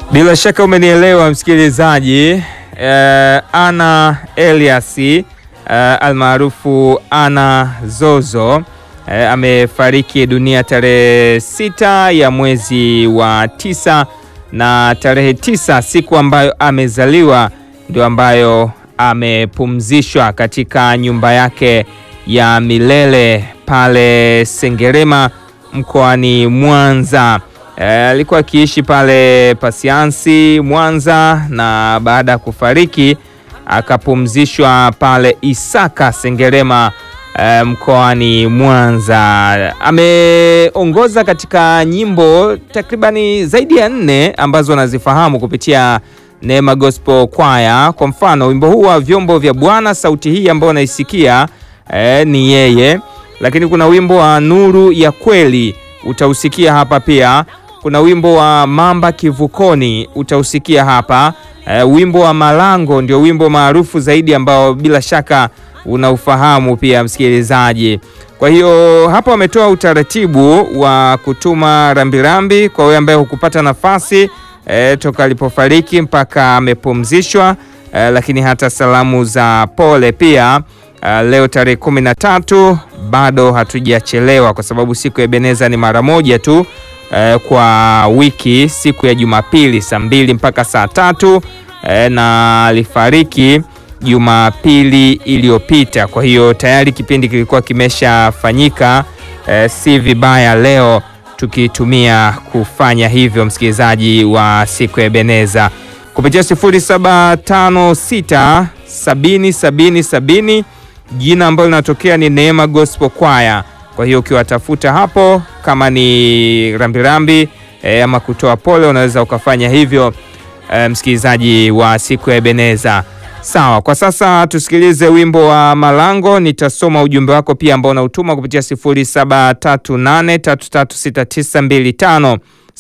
Bila shaka umenielewa msikilizaji. Eh, Ana Elias eh, almaarufu Ana Zozo eh, amefariki dunia tarehe sita ya mwezi wa tisa na tarehe tisa siku ambayo amezaliwa ndio ambayo amepumzishwa katika nyumba yake ya milele pale Sengerema mkoani Mwanza. Alikuwa akiishi pale Pasiansi Mwanza, na baada ya kufariki akapumzishwa pale Isaka Sengerema e, mkoani Mwanza. Ameongoza katika nyimbo takribani zaidi ya nne ambazo anazifahamu kupitia Neema Gospel Choir. Kwa mfano wimbo huu wa vyombo vya Bwana, sauti hii ambayo unaisikia e, ni yeye, lakini kuna wimbo wa nuru ya kweli utausikia hapa pia kuna wimbo wa mamba kivukoni utausikia hapa. E, wimbo wa malango ndio wimbo maarufu zaidi ambao bila shaka unaufahamu pia msikilizaji. Kwa hiyo hapa wametoa utaratibu wa kutuma rambirambi kwa wewe ambaye hukupata nafasi e, toka alipofariki mpaka amepumzishwa e, lakini hata salamu za pole pia e, leo tarehe kumi na tatu bado hatujachelewa kwa sababu siku ya Ebeneza ni mara moja tu Eh, kwa wiki siku ya Jumapili saa mbili mpaka saa tatu eh, na alifariki Jumapili iliyopita. Kwa hiyo tayari kipindi kilikuwa kimeshafanyika. Eh, si vibaya leo tukitumia kufanya hivyo, msikilizaji wa siku ya Ebeneza kupitia 0756 70 70 70, jina ambalo linatokea ni Neema Gospel Choir. Kwa hiyo ukiwatafuta hapo kama ni rambirambi e, ama kutoa pole unaweza ukafanya hivyo e, msikilizaji wa siku ya Ebeneza. Sawa, kwa sasa tusikilize wimbo wa Malango. Nitasoma ujumbe wako pia ambao unautuma kupitia 0738336925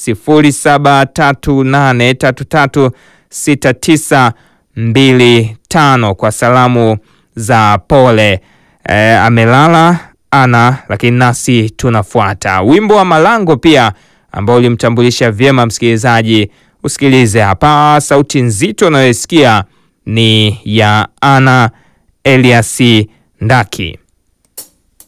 0738336925 kwa salamu za pole. E, amelala ana lakini nasi tunafuata. Wimbo wa Malango pia ambao ulimtambulisha vyema msikilizaji, usikilize hapa. Sauti nzito unayosikia ni ya Ana Elias Ndaki.